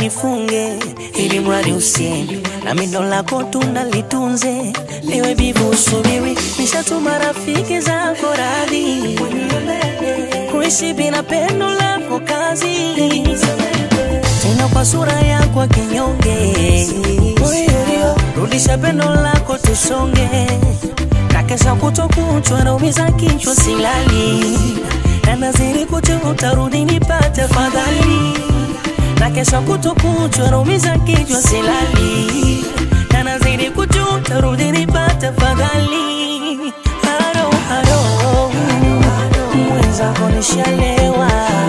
nifunge ili mradi usiende na mindo lako tunalitunze liwe bivu usubiri nishatuma rafiki zako radhi kuishi bila pendo lako kazi tena kwa sura yako ya kinyonge rudisha pendo lako tusonge na kesha kutokuchwa naumiza kichwa silali na naziri kucha utarudi nipate fadhali na kesha kutokuchwa naumiza kichwa silali na naziri kucha utarudi nipate fadhali haro haro mwenzako nishalewa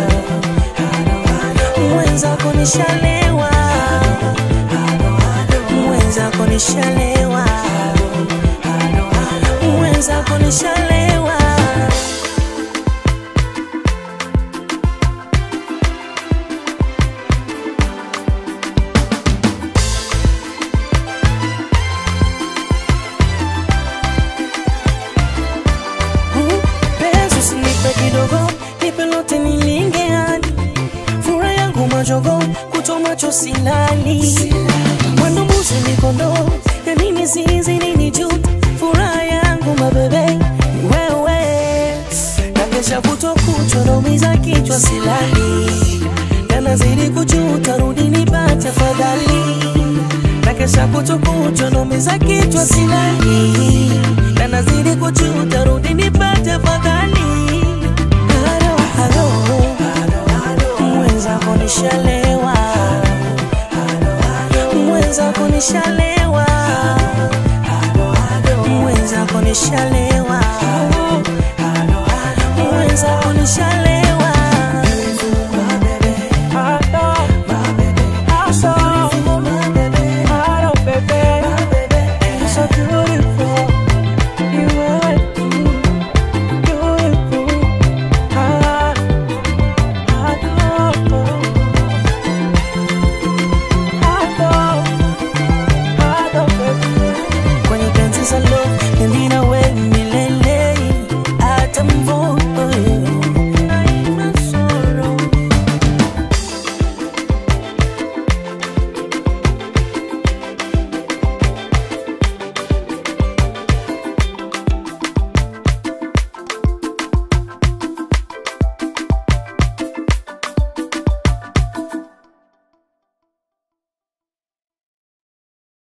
mwenzako nishalewa mwenzako nishalewa mwenzako nishalewa penzi usinipe kidogo nipe lote nilinge hadi furaha yangu majogo kuto macho silali mwendo mbuzi mikondo ya nini zizi nini juta furaha yangu mabebe ni wewe na kesha kuto kuchwa naumiza kichwa silali na nazidi kujuta rudi nipate fadhali na kesha kuto kuchwa naumiza kichwa silali na nazidi kujuta rudi nipate fadhali halo halo mwenzako nishalewa mwenzako nishalewa mwenzako nishalewa